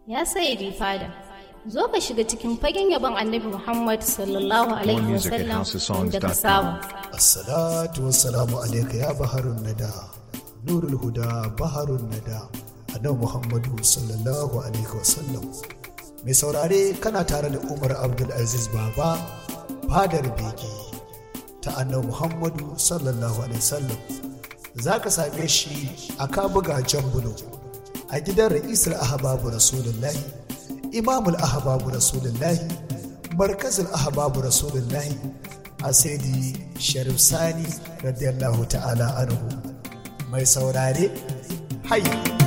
Ya sayyidi fada, zo ka shiga cikin fagen yabon annabi Muhammad sallallahu Alaihi music at wasallam housesongs.com. da ka saba. Assalatu wassalamu alaika ya baharun nada nurul huda baharun nada annabi Muhammadu sallallahu alaihi wasallam mai saurare kana tare da Umar Abdul Aziz Baba fadar bege ta annabi Muhammadu sallallahu alaihi wasallam zaka same shi a kabuga jambulo a gidan ra'isul ahbabu rasulullahi imamul ahbabu rasulullahi markazul ahbabu rasulullahi a saidi sharif sani radiyallahu ta'ala anhu mai saurare hai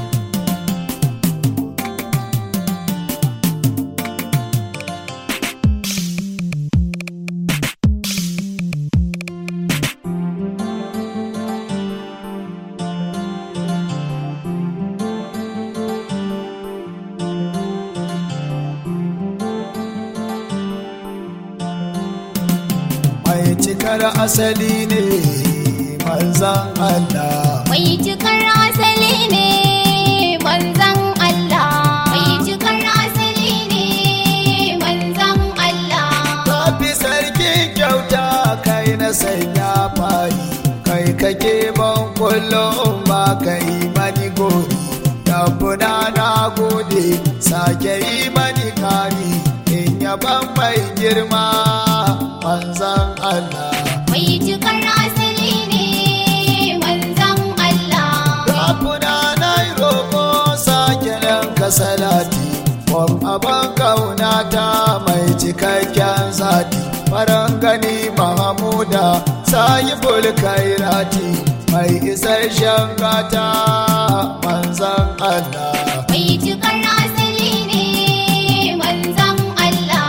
mai cikar asali ne manzan Allah Mai cikar asali ne manzan Allah. Mai cikar asali ne manzan Allah. Tafi sarkin kyauta kai na sanya fari kai kake ban kullum ba kai mani gori tabbuna na gode sake yi mani kari in yaban mai girma manzan Allah Mai cikar asali ne manzan Allah. Rafuna na yi roƙo sake ɗanka salati Kwan abin ƙaunata mai cikakken zati Faran gani Mahamuda sayi bulkairati Mai isasshen gata manzan Allah Mai cikar asali ne manzan Allah.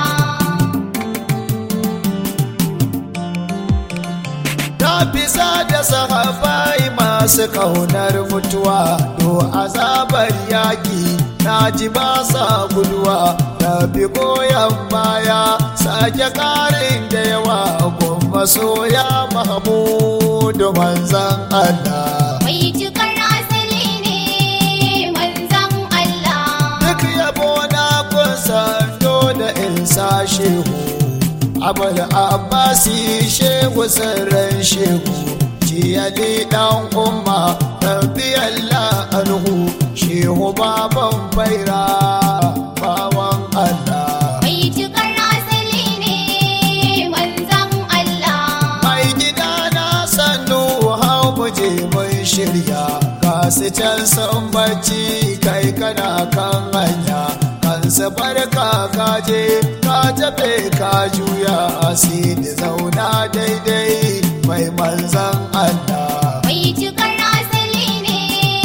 Ta bisa da sahabai masu ƙaunar mutuwa To azabar yaƙi na ji ba sa guduwa Da bi goyon baya sake ƙarin da yawa Gumma soya Mahamudu manzan Allah Mai cikar asali ne manzan Allah. Duk yabo na kusa da in sa shehu Abul Abbasi shehu sirrin shehu Jiyali dan umma Rabbiyallah anhu Shehu baban faira bawan Allah Mai cikar asali ne manzan Allah. Mai gida na sannu hau muje mun shirya Ga su can sun bacci kai kana kan hanya Kansa barka ka je ka tafe ka juya asiri zauna daidai mai manzan Allah Mai cikar asali ne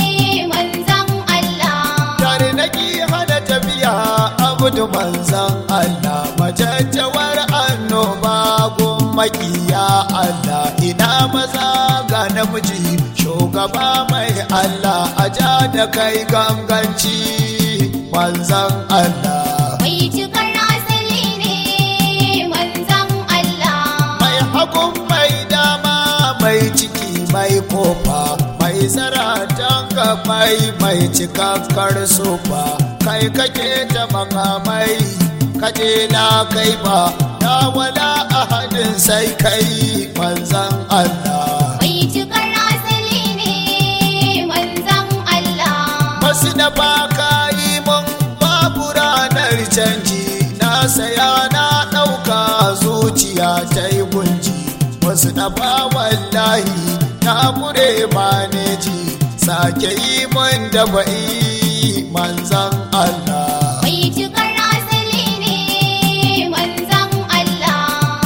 manzan Allah. Tare naki hana tafiya abudu manzan Allah majajjawar annoba gun makiya Allah ina maza ga namiji shugaba mai Allah a ja da kai ganganci manzan Allah Mai cikar asali ne manzan Allah. mai hagun mai dama mai ciki mai kofa mai zaratan mai mai cikakkar sofa kai kake ta makamai kaje na kai ba na wala ahadin sai kai manzan Allah Mai cikar asali ne manzan Allah. Wasu da baka yi mun babu ranar canji na saya na ɗauka zuciya ta yi gunji wasu da ba wallahi na mure maneji sake yi mun da ba'i manzan Allah Mai cikar asali ne manzan Allah.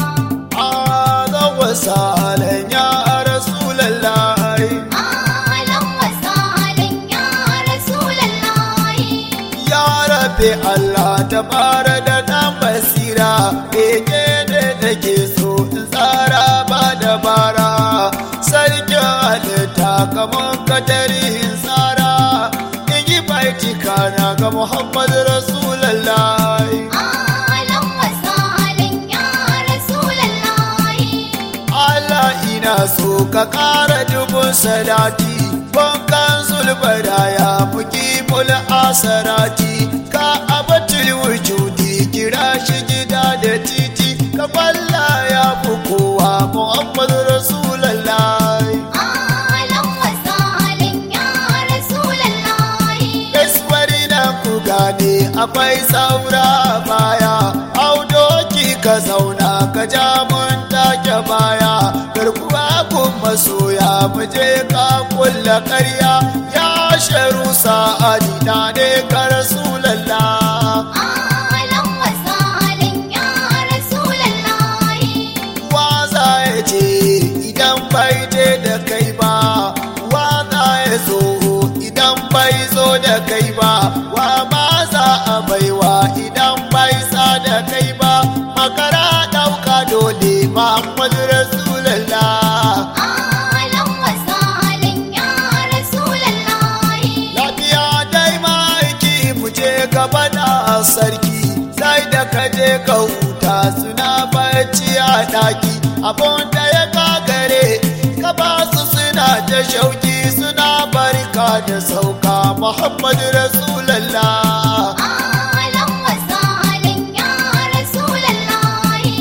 Azan wasalan ya Rasulallah Alan wasalan ya Rasulallahi. Ya rabe Allah ta fara da ɗan basira Eke da nake so in tsara ba dabara Sarkin halitta kamar katari in tsara In yi baitika na ga Muhammad Rasulallah Alan wasalan ya Rasulallahi. Allah ina so ka ƙara dubun salati Bankan zulbada ya fuki mul asarati ka abatul wujudi kira shi gida da titi ka kwalla ya fi kowa muhammadu rasulallah Alan wasalin ya Rasulallahi. Gaisuwari na ku gane akwai saura baya, audoki ka zauna ka ja mun take baya, garkuwa kun masoya mu je ka kulla karya, ya sharu sa'adi na ne ka rasulallah. Alan wasalin ya Rasulallahi. Waza ya ce idan bai je da kai ba, waza ya zo idan bai zo da kai ba, wa ma za a baiwa idan bai sa da kai ba, makara ɗauka dole Muhammadu Rasulallah. Alan wasalin ya Rasulallahi. Lafiya dai ma'aiki mu je gaba da sarki, sai da ka je ka huta suna bacci a ɗaki, abun da ya gagare, ka ba su suna ta shauki suna barka da sauka Muhammadu Rasulallah. Alan wasalin ya Rasulallahi.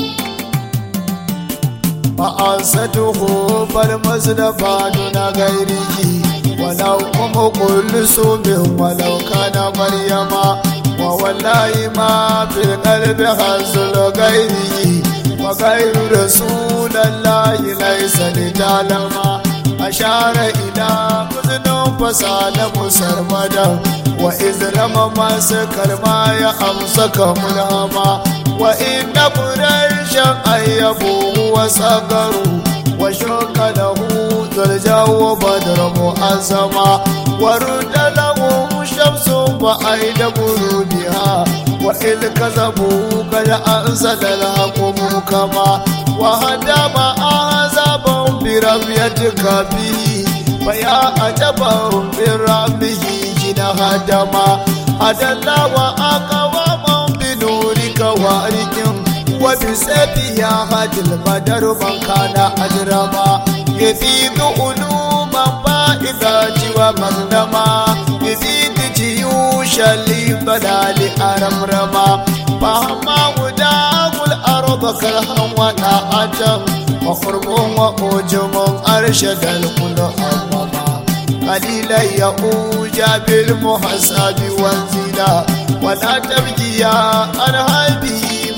ma'asatuhu bar masu da fadu na gairiki walau kuma kullu su min walau kana maryama wa wallahi ma fil qalbi hazul gairiki wa gairu rasulallahi laysa li talama ashara ila muznun fasala musarmada wa izrama masu kalma ya amsa kamulama wa inna quraishan ayyabu huwa sagaru wa shaka lahu zarjawa badr mu'azzama wa rudda lahu shamsun wa aida burudiha wa il kazabu kad ansada al-haqum kama wa hadama azaban bi rabbiyatika bihi fa ya ajaban bi rabbihi jina hadama adalla wa aqwaman bi nurika wa arikin wa bi sabiya hadil badar man kana ajrama yafidu uluman ba'idati wa magdama yafidu jiyusha li badali aramrama fahma wudagul arda kalhan wa da'atan wa qurbun wa ujumun arshadal kullu amama قليلا يؤوج بالمحسب وانزلا ولا تبكي عن هذه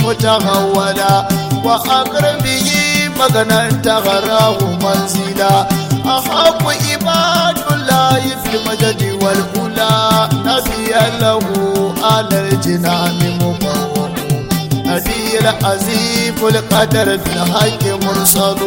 متغولا وأقرب به مغنى تغراه منزلا أحب عباد الله في المجد والأولى نبيا له على الجنان مبوم نبي العزيم القدر في الحق مرسل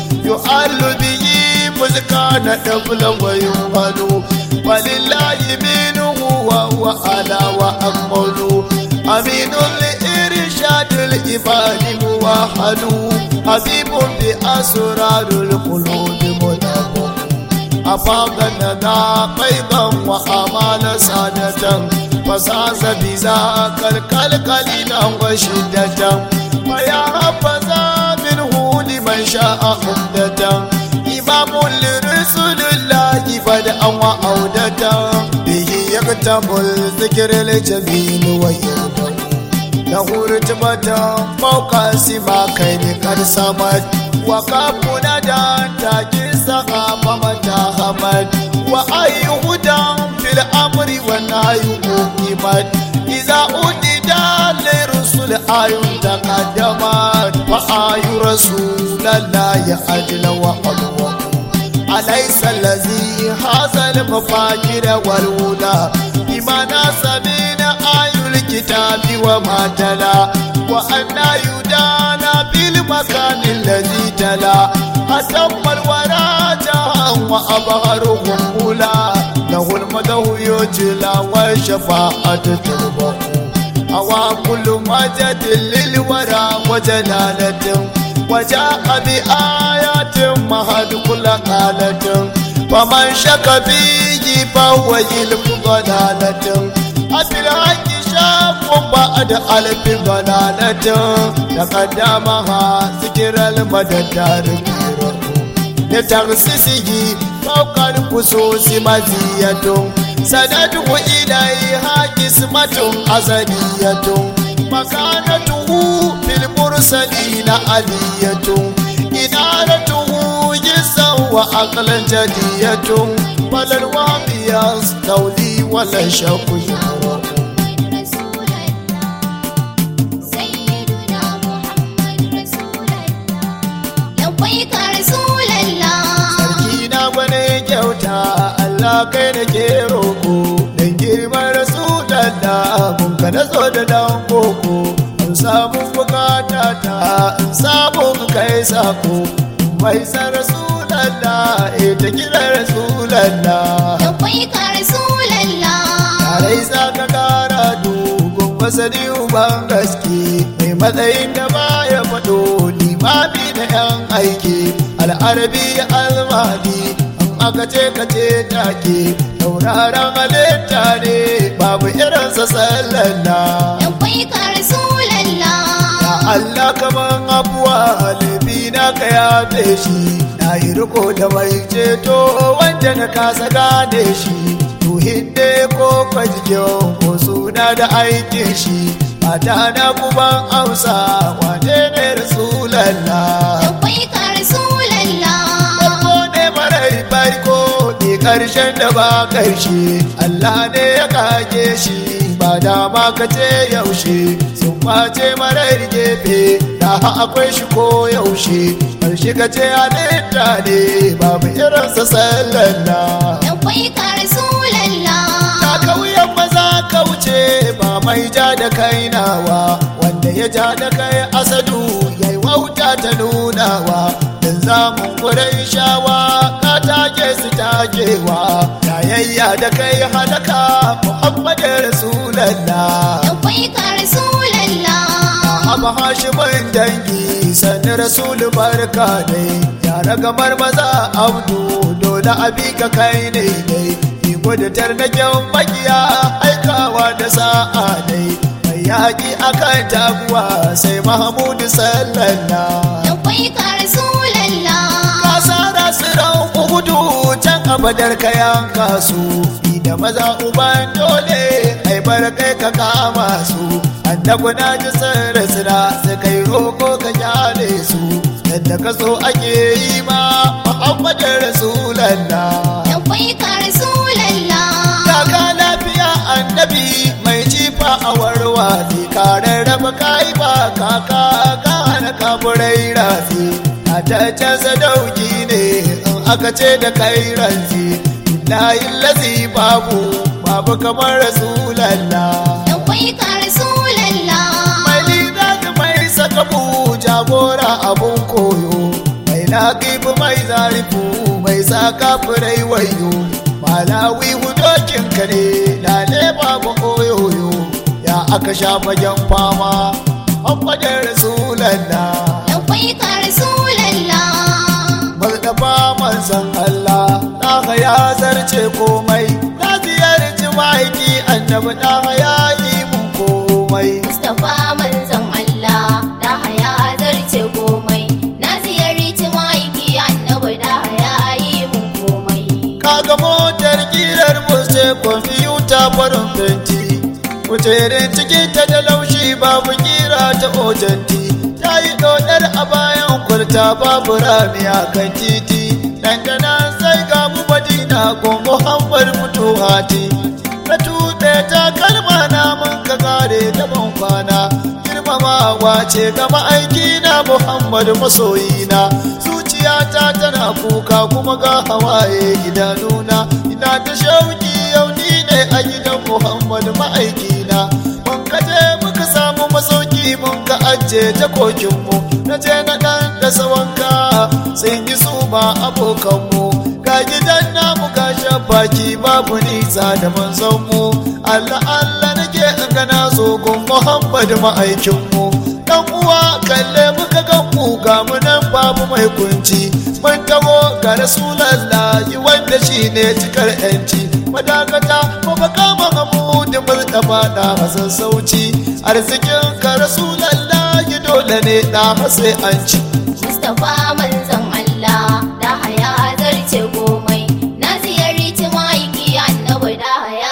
يؤل به مزكان دبل ويمهل ولله منه وهو على وأكمل أمين لإرشاد العباد موحد حبيب بأسرار القلوب مدبر أفاق الندى قيضا وأمال سادة فساس بذاك الكل قليلا وشدة فيا حفظا منه لمن شاء عمدة إمام لرسول الله بدءا وعودة به يكتب الذكر الجميل ويرضى له رتبة فوق سما كين قد سمت وقفنا دان تاج سقاف متى همت وأي هدى في الأمر والنهي أقيمت إذا أدد لرسل آي تقدمت فآي رسول الله أجل وأدوى أليس الذي هذا المفاجر والهدى بما ناسبين آي الكتاب وما تلا وأن يدانا بالمكان الذي تلا أتم الورى جاء وأبهرهم أولى له المده يجلى والشفاعة تربه أوى كل مجد للورى وجلالة وجاء بآيات مهد كل قالة فمن شك فيه فهو يلف ضلالة أفي الحق شاف بعد ألف ضلالة تقدمها ذكر المدد لتخصيصه فوق الخصوص مزية sanadu ilaiha kismatun azaliyatun makanatuhu fil mursalina aliyatun inaratuhu jisan wa aqlan jadiyatun falal wabiyas tawli wala shakku yura sarki na gwane kyauta Allah kai da ke roko dan girman rasulallah kun ka na zo da dan koko in samu bukata ta in samu kai sako mai san rasulallah eh ta kira rasulallah Tarai za ka kara dogon masani uban gaske mai matsayin da baya faɗo limami da yan aiki al'arabi almadi an aka ce ka ce take tauraron halitta ne babu irinsa sallalla ya Allah kaman abuwa laifi na ka yafe shi na yi riko da mai ceto wanda na kasa gane shi tuhin ne ko kwajikin ko suna da aikin shi mata na kuban amsa wane ne rasulallah farko ne marai farko ne karshen da ba karshe Allah ne ya kage shi ba dama ka ce yaushe sun kwace marar gefe da akwai shi ko yaushe karshe ka ce halitta ne babu irinsa sallallah ta kauyen maza kauce ba mai ja da kai nawa wanda ya ja da kai asadu ya yi wauta ta nunawa dan zamun kurai shawa ka take su takewa yayayya da kai halaka muhammadu rasulallah Abu Hashimin dangi sani Rasulu barka dai yara gamar maza abdu dole abi ka kai ne dai iko da tarnaken makiya aikawa da sa'a dai mai yaƙi akan taguwa sai Mahamudu sallallahu kasara su ran uhudu can abadar kayan kasu da maza uban dole ai kai ka kama su annabu na ji sirri sira su kai roko ka kyale su yadda ka so ake yi ma muhammadin rasulallah Kaka lafiya annabi mai jifa a warwa ne karen raba kai ba kaka ka hana kaburai rafi a taccen sadauki ne in aka ce da kai ranzi layin lazi babu babu kamar rasulallah mai lina da mai sakabu jagora abun koyo mai laƙifu mai zarifu mai saka furai wayo malawi hudokin ka ne lale babu oyoyo ya aka sha fagen fama Muhammadin Rasulallah Mustapha manzon Allah ɗaha ya zarce komai na ziyarci ma'aiki annabi ɗaha ya yi mun komai Mustapha manzon Allah da haya zarce komai na ziyarci ma'aiki annabi da haya yi mun komai kaga motar kirar buste kwamfiyuta farin fenti kujerin cikin ta da laushi babu kira ta ojanti ta yi dodar a bayan kwalta babu rami a kan titi dangana sai ga mu madina ko muhammad fituhati na tuɗe ta kalma na mun ka kare da ban kwana girmamawa ce ga ma'aiki na muhammad masoyina zuciyata tana kuka kuma ga hawaye idanuna ina ta shauki yau ni ne a gidan muhammad ma'aikina mun ka je muka samu masauki mun ka ajiye jakokinmu na je na ɗan da sawanka sun yi su ba abokanmu ga gidan namu ga baki babu nisa da manzonmu allah allah nake in gana zo gun muhammad ma'aikinmu dan uwa kalle muka gan mu ga mu nan babu mai kunci mun taho ga rasulallahi wanda shine cikar yanci madakata ko ba kama mu da murtaba da hasan sauci arzikin ka rasulallahi dole ne da sai an ci Mustapha manzon Allah da haya zarce komai na ziyarci ma'aiki annabi da haya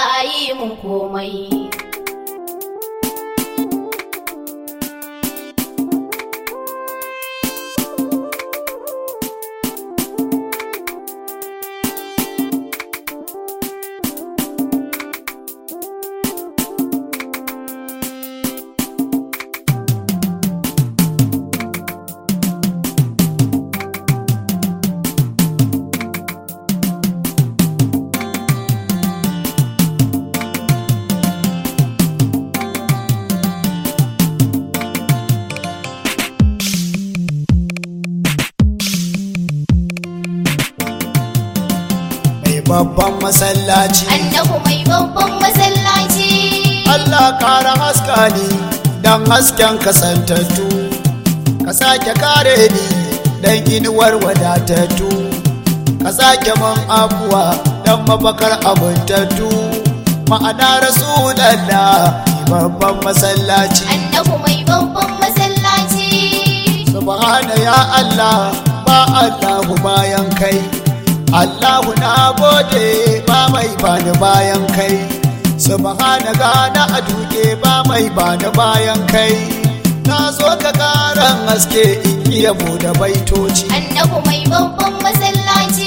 babban masallaci annabi mai babban masallaci Allah kara haska ni dan hasken kasantattu ka sake kare ni dan inuwar wadatattu ka sake man afuwa dan mafakar abuntattu ma'ana rasulallah babban masallaci annabi mai babban masallaci subhana ya Allah ba Allahu bayan kai Allahu na gode ba mai bani bayan kai subhana gana a duke ba mai bani bayan kai na zo ka karan haske in iya bude baitoci annabi mai babban masallaci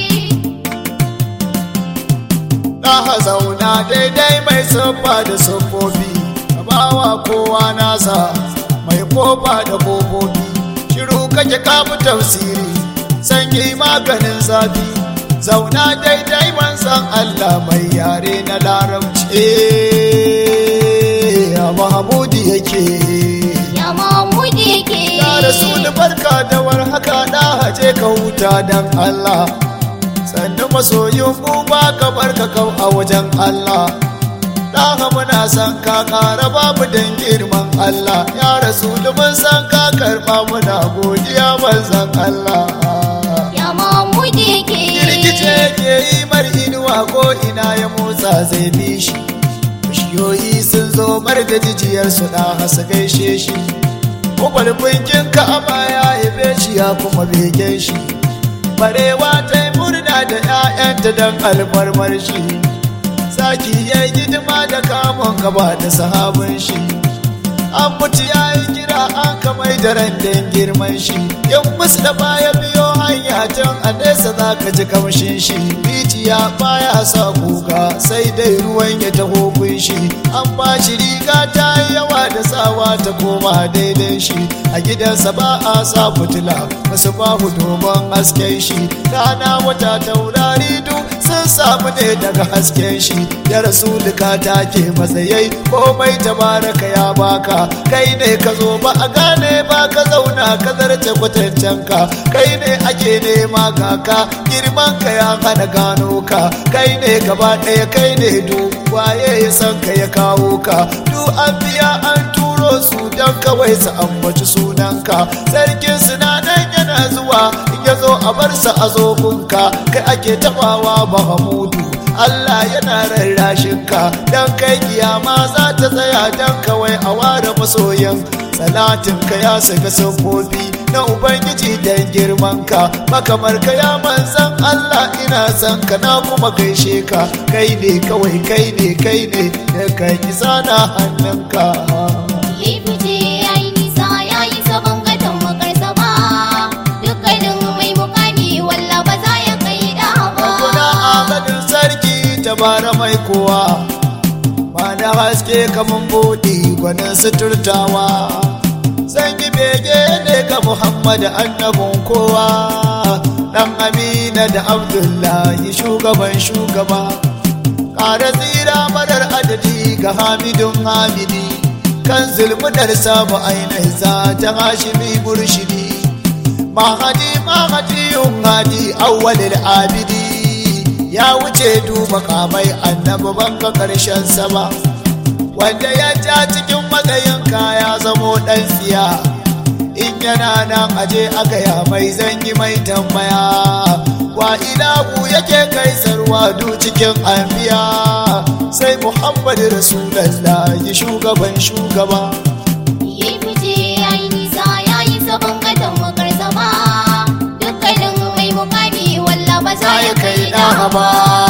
na zauna daidai mai siffa da siffofi ka bawa kowa nasa mai kofa da kofofi shiru kake kafu tafsiri sanyi maganin zafi zauna daidai manzan Allah mai yare na larabci ya mahamudi yake ya mamudi yake ya rasul barka da warhaka na haje ka huta dan Allah sannu masoyin mu ba ka barka kau a wajen Allah Ɗaha muna san ka ƙara babu dan girman Allah ya rasu mun san ka karɓa muna godiya manzan Allah. ya mamudi yake Girgice ke yi mar inuwa ko ina ya motsa zai bi shi. Bishiyoyi sun zo mar da jijiyar su ɗaha su gaishe shi. Kwalkwalkin ka a baya ya be shi ya kuma bege shi. Barewa ta yi murna da 'ya'yanta don alfarmar shi. zaki ya yi hidima da kamun gaba da sahabin shi an mutu ya yi kira an kamai da randin girman shi yan musu da baya biyo hanya tun a nesa za ka ji kamshin shi rijiya baya sa kuka sai dai ruwan ya taho shi an ba shi riga ta yi yawa da sawa ta koma daidai shi a gidansa ba a sa fitila wasu babu dogon hasken shi rana wata taurari duk sun samu ne daga hasken shi ya rasu duka take matsayai komai tabaraka ya baka kai ne ka zo ba a gane ba ka zauna ka zarce kwatancen ka kai ne ake nema kaka girman ka ya hana gano ka kai ne gaba ɗaya kai ne du waye ya san ka ya kawo ka du an biya an turo su don kawai su ambaci sunanka sarkin sinanan yana zuwa in ya zo a bar sa a zogunka kai ake tabawa bahamudu Allah yana rarrashin ka dan kai kiyama za ta tsaya dan kawai a ware masoyan salatin ka ya saka sabbobi na ubangiji dan girman ka makamar ka ya manzan Allah ina san ka na kuma gaishe ka kai ne kawai kai ne kai ne da kai kisa na hannunka Lifice ya yi nisa ya yi sabon gadon makarsa ba dukkanin mai mukami walla ba za ya kai da Kuna ba amadin sarki tabara mai kowa ba da haske kamun buɗi gwanin suturtawa zan yi bege ne ga Muhammad annabin kowa ɗan Amina da Abdullahi shugaban shugaba ƙara tsira marar adadi ga Hamidun Hamidi kan zulmudar sabu ainihin za ta hashimi burshidi mahadi mahadi yun hadi awwalil abidi ya wuce duba kamai annabi banga karshen sama wanda ya ja cikin matsayin ya zamo dan tsiya in yana nan aje aka ya mai zanyi mai tambaya wa ilahu yake kai sarwa du cikin anbiya sai muhammadu rasulallah shugaban shugaba Lifice ya yi nisa ya yi sabon gadon makarsa ba dukkanin mai mukami walla ba za ya kai da ba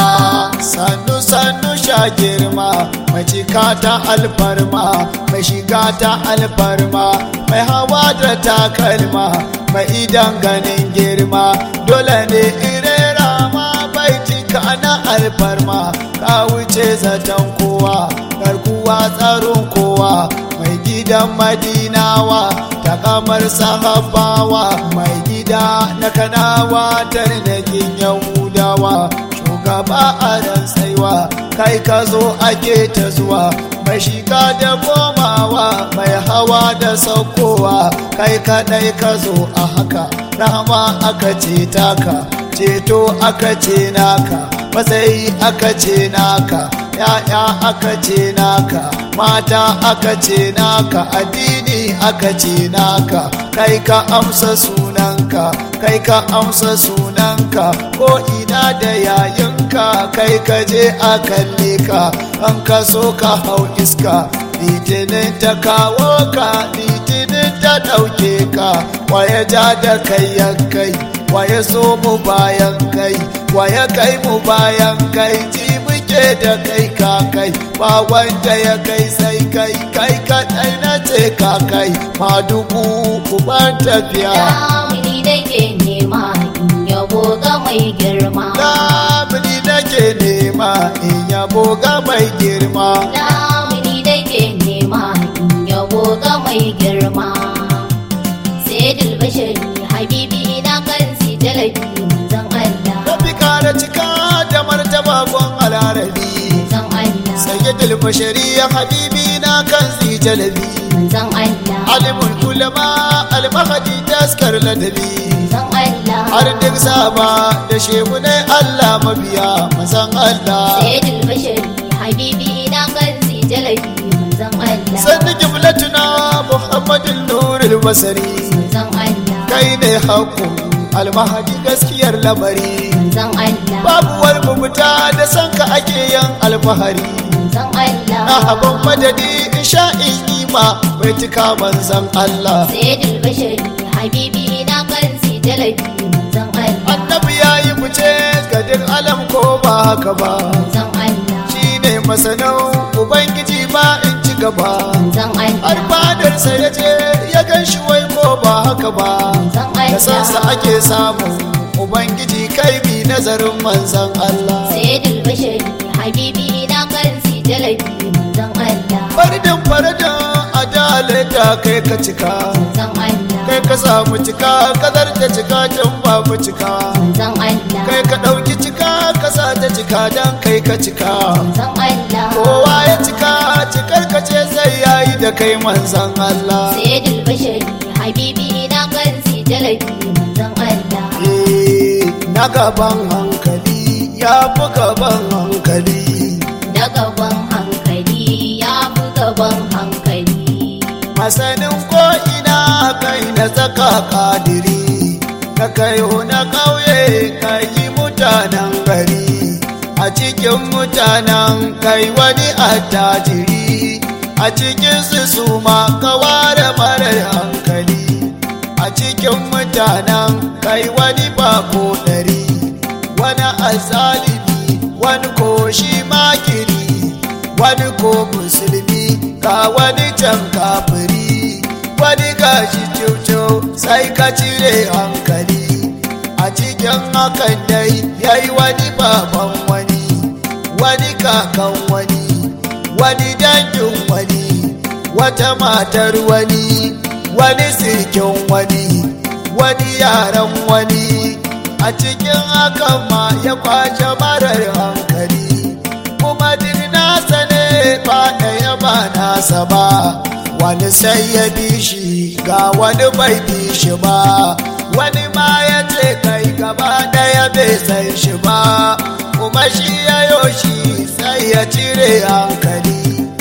sannu sannu sha girma mai cika ta alfarma mai shiga ta alfarma mai hawa da takalma mai idan ganin girma dole ne irera ma bai cika na alfarma ka wuce zaton kowa garkuwa tsaron kowa mai gidan madinawa ta kamar sahabawa mai gida na kanawa tarnakin yahudawa shugaba a ran tsaiwa kai ka zo ake ta zuwa mai shiga da komawa mai hawa da saukowa kai kadai ka zo a haka rahama aka ce taka ceto aka ce naka matsayi aka ce naka ya'ya aka ce naka mata aka ce naka addini aka ce naka kai ka amsa sunanka kai ka amsa sunanka ko ina da yayinka kai ka je a kalle ka an ka so ka hau iska litinin ta kawo ka litinin ta ɗauke ka waye ja da kai ya kai waye so mu bayan kai waye kai mu bayan kai ji muke da kai ka kai ba wanda ya kai sai kai kai kaɗai na ce ka kai ma dubu uban tafiya Damuni da ke nema in yabo ga mai girma. Lamuni nake nema in yabo ga mai girma Damuni da ke nema in yabo ga mai girma. Sayyidul Bashari Habibi na kan si jalabi manzon Allah. Rabi kara cika da martaba gon alarabi Manzon Allah. Sayyidul bashari ya habibi na kan zi jalabi Manzon Allah. Alimul ulama almahadi taskar ladabi Manzon Allah. Har duk sama da shehunai Allah mabiya mazan Allah Sayyidul Bashari Habibi na kan si jalabi manzon Allah. Sannu kiblatuna Muhammadin nurul basari Manzon Allah. Kai ne haƙƙo almahadi gaskiyar lamari Manzon Allah. Babu wani mabuta da sanka ake yin alfahari Manzon Allah. na abin madadi in sha in ima bai tuka manzan Allah Sayyidul Bashari Habibi na kan si jalabi manzon Allah. annabi ya yi fice ga duk alam ko ba haka ba Manzon Allah. shi ne masanin ubangiji ba in ci gaba Manzon har Allah. fadarsa ya je ya gan shi wai ko ba haka ba Manzon da sansa Allah. ake samu ubangiji kai bi nazarin manzan Allah Sayyidul Bashari Habibi na kan si jalabi manzon Allah. faridin faridin adalata kai ka cika Manzon Allah. kai ka samu cika kadar ta cika can babu cika Manzon Allah. kai ka ɗauki cika ka sa ta cika dan kai ka cika Manzon Allah. kowa ya cika cikar ka ce zai yayi da kai manzan Allah Sayyidul Bashari Habibi na kan si jalabi manzon Allah. Eh, na gaban hankali ya fi gaban hankali Da gaban hankali ya fi gaban hankali. masanin ko ina kai na tsaka kadiri ka kayo na ƙauye ka yi mutanen gari a cikin mutanen kai wani attajiri a cikin su su ma ka ware marar hankali a cikin mutanen kai wani bako ɗari wani azalimi wani ko shi makiri wani ko musulmi ga wani can kafiri wani gashi cucu sai ka cire hankali a cikin hakan dai yayi wani baban wani wani kakan wani wani dangin wani wata matar wani wani sirkin wani wani yaran wani a cikin hakan ma ya kwace marar hankali kuma duk nasa ne ba ɗaya ba nasa ba wani sai ya bi shi ga wani bai bi shi ba wani ma ya ce kai gaba ɗaya bai san shi ba kuma shi ya yoshi sai ya cire hankali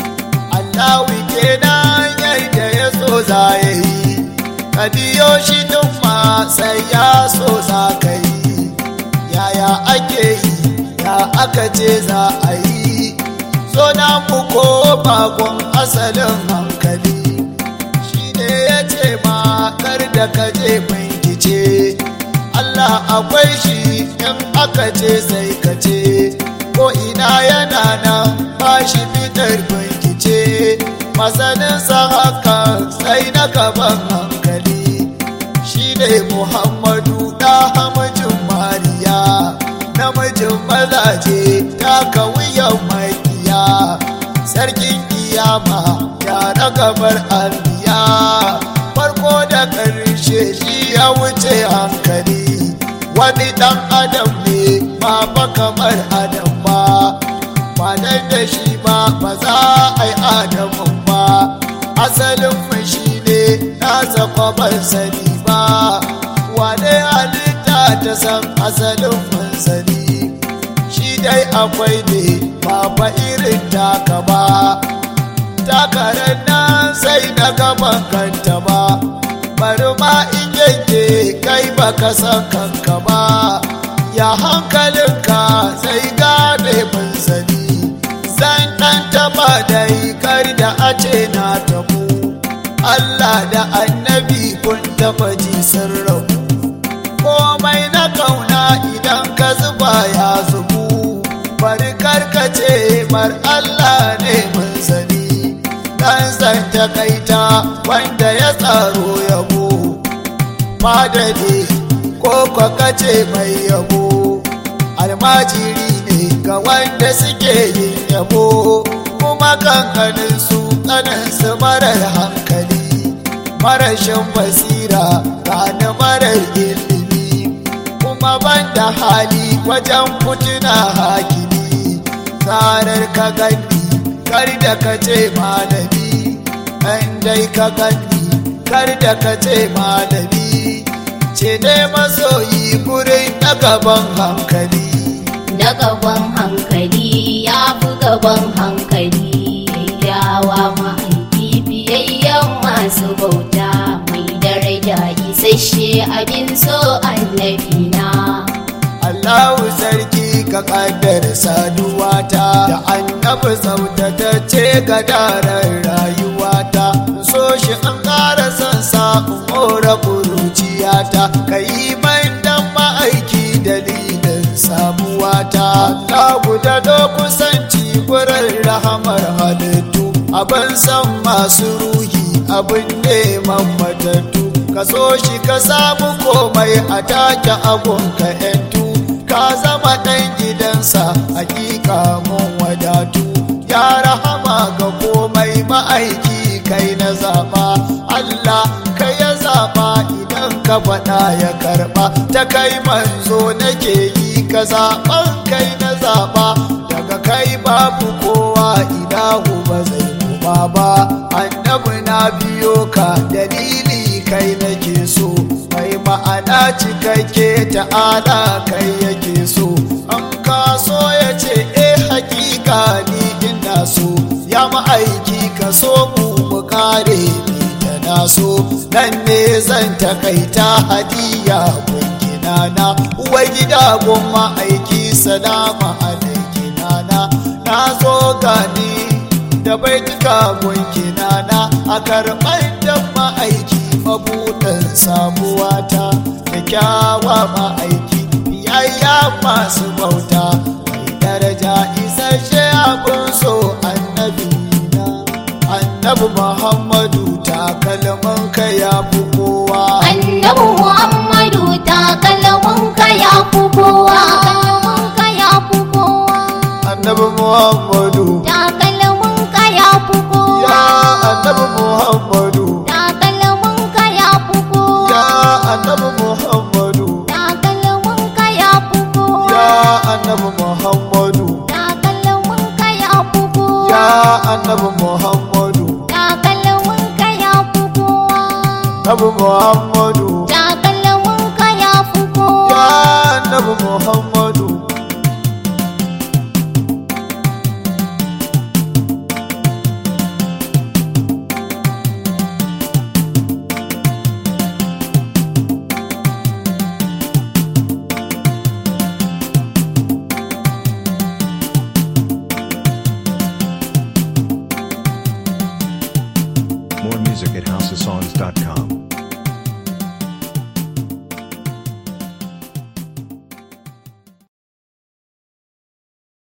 Allahu kenan yadda ya so za ya yi ka biyo shi duk ma sai ya so za ka yi yaya ake yi ya aka ce za a yi so na mu ko bakon asalin hankali shi ne ya ce ma kar da ka je bincike Allah akwai shi in aka ce sai ka ce ko ina yana nan ba shi fitar bincike masanin sa haka sai na gaban hankali shi ne Muhammadu da hamajin Mariya namijin mazaje ta wuyan makiya sarkin kiyama ya gabar anbiya farko da ƙarshe shi ya wuce hankali wani ɗan adam ne ba fa kamar adam ba ba dan da shi ba ba za a yi adamun ba asalin mu shi ne nasa kwabar sani ba wane halitta ta san asalin mun sani shi akwai ne ba fa irin taka ba takarar nan sai na gaban kanta ba bari ma in yanke kai baka san kanka ba ya hankalinka sai gane mun sani zan ɗan taɓa dai kar da a ce na tabu Allah da annabi kun taɓa ji sun rabu komai na kauna idan ka zuba ya zubu bari karkace mar Allah ne mun sani dan san takaita wanda ya tsaro yabo madade ko kwakace mai yabo almajiri ne ga wanda suke yin yabo kuma kankanin su kanin su marar hankali marashin basira gane marar ilimi kuma banda hali wajen kutuna hakimi tsarar ka gani kar da ka ce malami ɗan dai ka gani kar da ka ce malami ce ne masoyi gurin na gaban hankali da gaban hankali ya fi gaban hankali yawa mahaifi biyayyen masu bauta mai daraja isasshe abin so annabi na Allahu sarki ka kaddara saduwata da annabi tsaftatacce ga daren rayuwata so shi an ƙara son sa mora ƙuruciyata ka yi man dan ma'aiki dalilin samuwata Allahu da do kusanci gurin rahamar halittu abin san masu ruhi abin neman matattu ka so shi ka samu komai a take abun ka 'yantu ka zama ɗan gidansa hakika mun wadatu ya rahama ga komai ma'aiki kai na zaɓa Allah kai ya zaɓa idan ka faɗa ya karɓa ta kai manzo nake yi ka zaɓan kai na zaɓa daga kai babu kowa idahu ba zai kuma ba annabi na biyo ka dalili kai nake so mai ma'ana cikakke ta'ala kai yake so an kaso ya ce eh hakika ni ina so ya ma'aiki ka so mu mu kare ni da na so nan ne zan takaita hadiya gungina na uwa gida gun ma'aiki salama alaikina na na zo gani da baituka gungina na a karɓar da ma'aiki mabuɗin samuwata da kyawa ma'aiki biyayya masu bauta mai daraja isasshe abin so annabi na annabi muhammadu takalman ka ya fi kowa annabi muhammadu takalmin ka ya fi kowa ka ya fi kowa annabi muhammadu takalmin ka ya fi kowa ya annabi muhammadu takalmin ka ya fi kowa ya annabi muhammadu takalmin ka ya fi kowa ya annabi muhammadu takalmin ka ya fi kowa ya annabi muhammadu takalmin ka ya fi kowa annabi muhammadu